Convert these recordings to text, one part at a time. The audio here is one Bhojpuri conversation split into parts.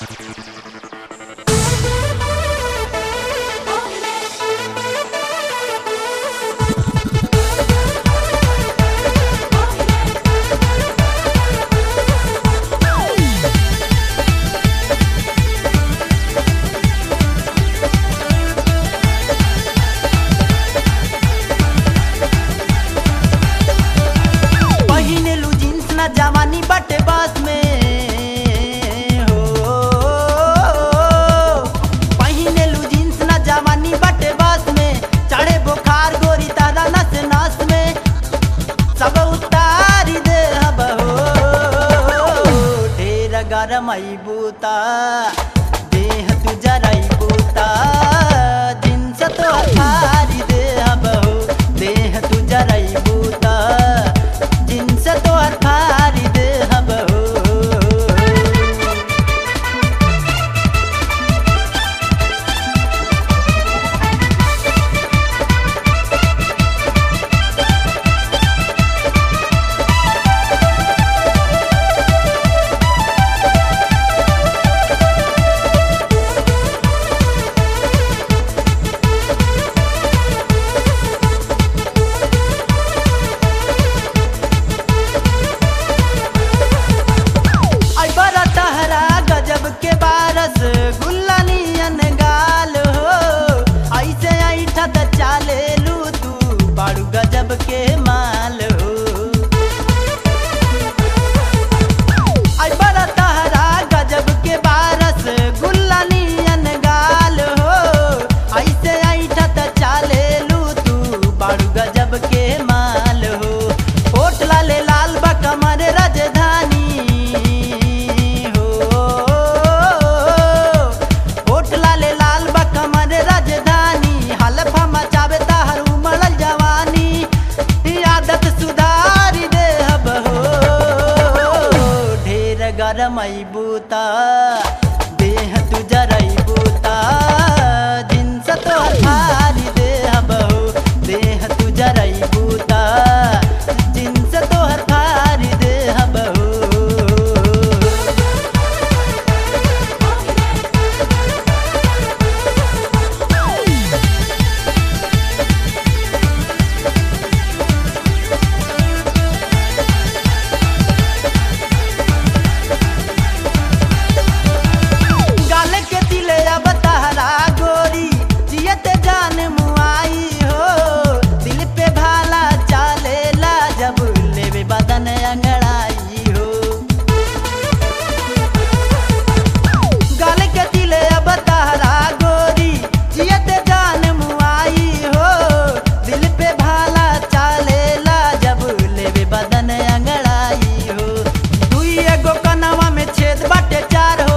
पहिनेलु जीन्स ना जवानी बाटे बस में हो पहिनेलु जीन्स ना जवानी बाटे बस में चढ़े बुखार गोरी तारा नस नस में सब उतारी दे हब हो ढेर गरम बूता देह तू जरई बूता जींस तो फारी दे हब हो देह तू जरई बूता जींस तो फारी दे हब हो आई बड़ा तहरा गजब के बारस गुल्ला नियन गाल हो ऐसे ऐठा त चाले लू तू बाड़ू गजब के माल हो आई बड़ा तहरा गजब के बारस गुल्ला नियन गाल हो ऐसे ऐठा त चाले लू तू बाड़ू गजब के माल हो होठ लाले लाल बा कमर राजधानी हो होठ लाले लाल बा कमर राजधानी हलफा मचावे ताहर उमड़ल जवानी ई आदत सुधारी दे हब हो ढेर गरम बूता देह तू जरई बूता जिनस तो हारी दे हब हो देह तू जरई बूता जिनस तो हारी दे हब हो गाल के दिले अब तहरा गोरी जियत जान मुआई हो दिल पे भाला चालेला जब लेवे बदन अंगड़ाई हो गाल के दिले अब तहरा गोरी जियत जान मुआई हो दिल पे भाला चालेला जब लेवे बदन अंगड़ाई हो दुई एगो कनवा में छेद बाटे चार हो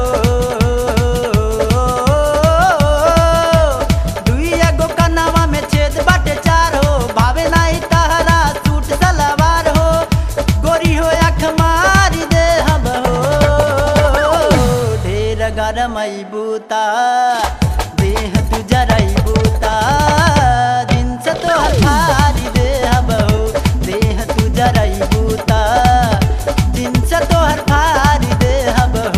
दुई एगो कनवा में छेद बाटे चार हो भावे नाही तहरा सूट सलवार हो गोरी हो अख मारी दे हम हो ढेर गरम बूता देह तू जरई बूता दिन से तो हारी दे हम हो देह तू जरई बूता दिन से तो हारी दे हम हो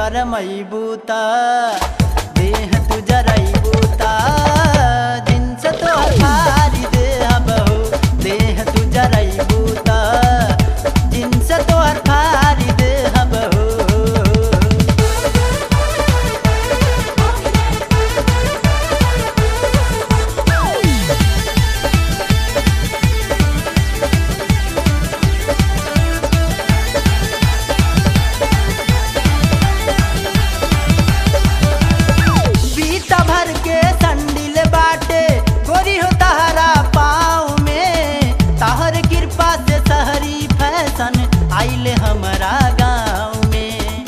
गरमैबू त देह तू जरैबू त जिन्स तो फारी देह बहु देह तू जरैबू त जिन्स तो फारी देह बहु बीता भर के संडिल बाटे गोरी हो तहरा पाँव में तहर कृपा से शहरी फैशन आइल हमारा गाँव में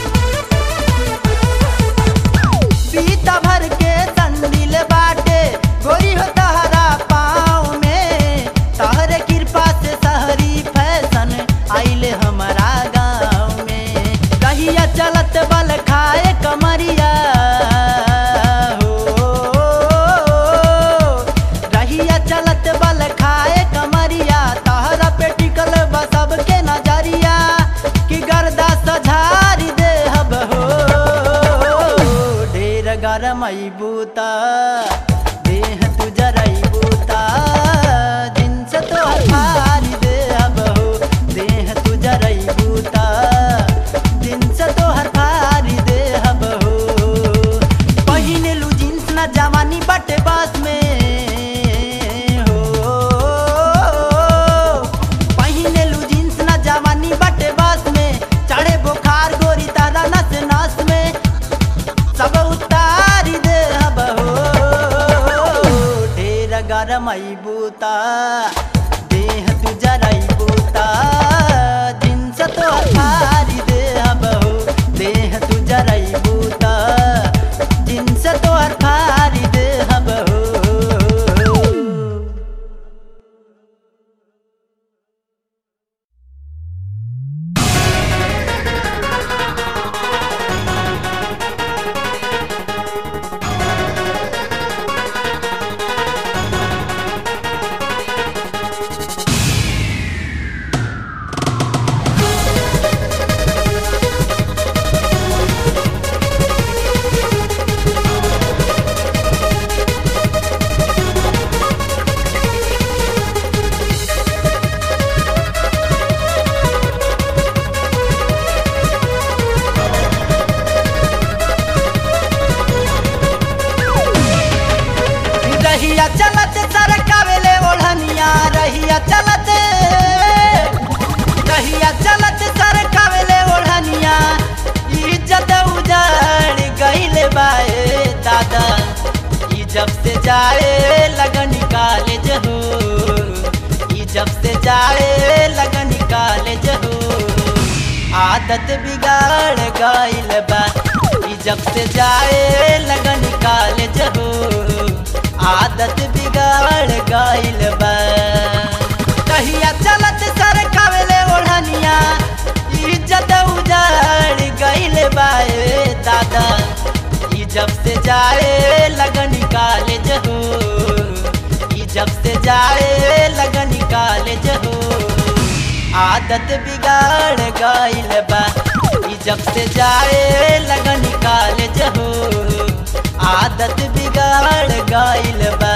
बीता भर के संडिल बाटे गोरी हो तहरा पाँव में तहर कृपा से शहरी फैशन आइल हमारा गाँव में कहिया चलत बल खाए कमरिया हो रहिया चलत बल खाए कमरिया तहरा पे टिकल बा सबके नजरिया कि गर्दा सझारी देहब हो ढेर गरम बूता देह तू जरैबूता जिन्स तो फारी देहब हो देह तू जरैबूता जिन्स तो फारी देहब हो पहिनेलु जिन्स न जवानी बटे बस में हो पहिनेलु जिन्स न जवानी बटे बस में चढ़े बुखार गोरी तारा नस नस में सब उतारी दे हो ढेर गरम बूता देह तू जरई बूता जिन्स तो फारी दे हो देह तू जरई बूता जिन्स तो फारी दे हो रहिया चलत सरकावेले ओढ़निया रहिया चलत रहिया चलत सरकावेले ओढ़निया इज्जत उजाड़ गईले बाए दादा ई जब से जाए लगन कॉलेज हो ई जब से जाए लगन कॉलेज हो आदत बिगाड़ गईल बा ई जब से जाए लगन कॉलेज हो आदत बिगाड़ गईल बा कहिया चलत सर कावेले ओढ़निया इज्जत उजाड़ गईल बा ए दादा ई जब से जाए लगन कॉलेज हो ई जब से जाए लगन कॉलेज हो आदत बिगाड़ गईल बा ई जब से जाए लगन कॉलेज हो आदत बिगाड़ गईल बा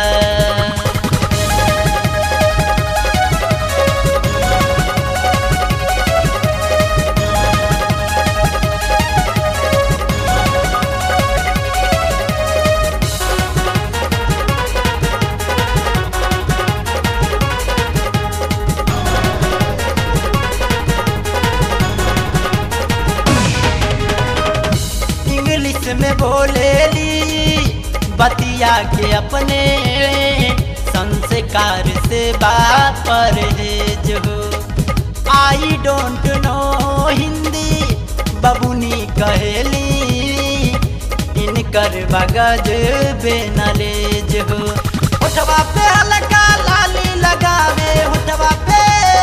इंग्लिश में बोलेली बतिया के अपने संस्कार से बापर हो आई डोंट नो हिंदी बबुनी कहेली इनकर बगज बेनलेज हो उठवा पे हल्का लाली लगावे उठवा पे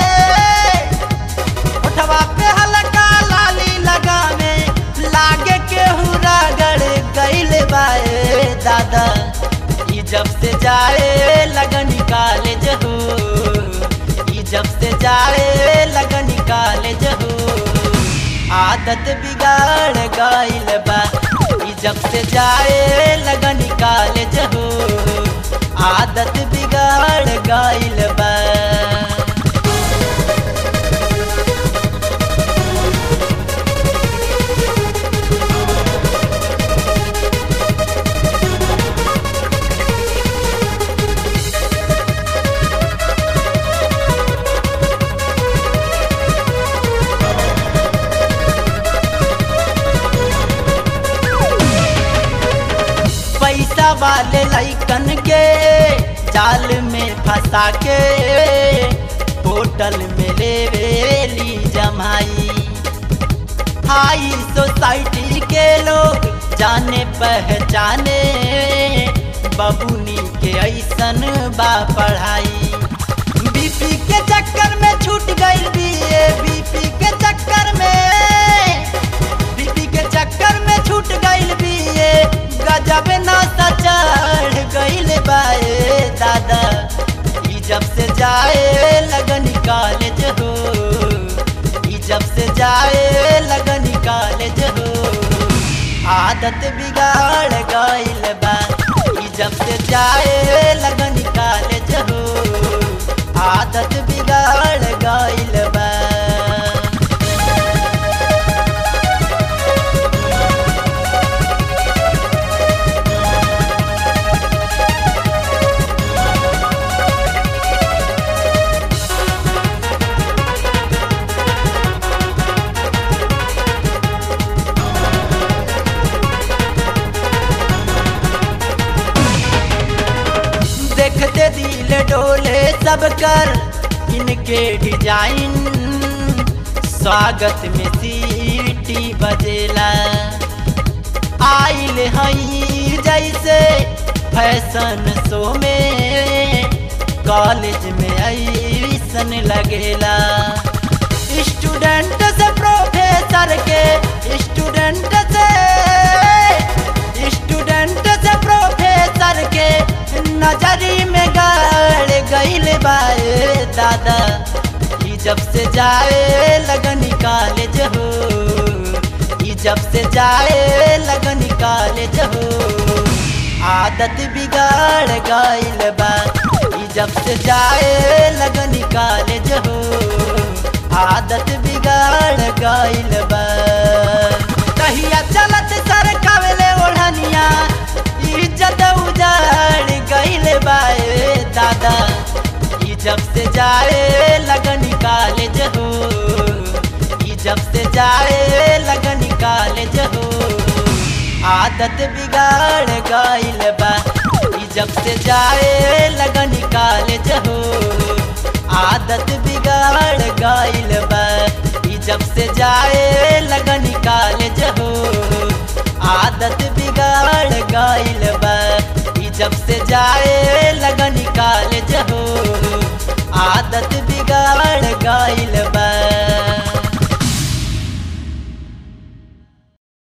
उठवा पे हल्का लाली लगावे लागे केहू रगड़ गईल बाए दादा ई जब से जाए लगन कॉलेज हो ई जब से जाए लगन कॉलेज हो आदत बिगाड़ गइल बा ई जब से जाए लगन कॉलेज हो आदत बिगाड़ गइल बा पैसा वाले लैकन के जाल में फंसा के होटल में लेवेली जमाई हाई सोसाइटी के लोग जाने पहचाने बबुनी के ऐसन बा पढ़ाई बीपी के चक्कर में छूट गई बीए बीपी के चक्कर में बीपी के चक्कर में छूट गइल बिए गजब नशा चढ़ गइल बाए दादा ई जब से जाए लगन कॉलेज हो ई जब से जाए लगन कॉलेज हो आदत बिगाड़ गइल बा ई जब से जाए लगन कॉलेज हो आदत बिगाड़ गइल बा देखते दिल डोले सब कर इनके डिजाइन स्वागत में सीटी बजेला आइल हई जैसे फैशन शो में कॉलेज में ऐसन लगेला स्टूडेंट से प्रोफेसर के स्टूडेंट से स्टूडेंट से प्रोफेसर के नजरी में गाड़ गइल बाए दादा ई जब से जाए लगन कॉलेज हो ई जब से जाए लगन कॉलेज हो आदत बिगाड़ गइल बा ई जब से जाए लगन कॉलेज हो आदत बिगाड़ गइल बा कहिया चलत सर कावले ओढ़निया इज्जत उजाड़ गइल बाए दादा ई जब से जाए लगन कॉलेज हो ई जब से जाए लगन कॉलेज हो आदत बिगाड़ गइल बा ई जब से जाए लगन कॉलेज हो आदत बिगाड़ गइल बा ई जब से जाए लगन कॉलेज हो आदत बिगाड़ गइल बा ई जब से जाए लगन कॉलेज हो आदत बिगाड़ गइल बा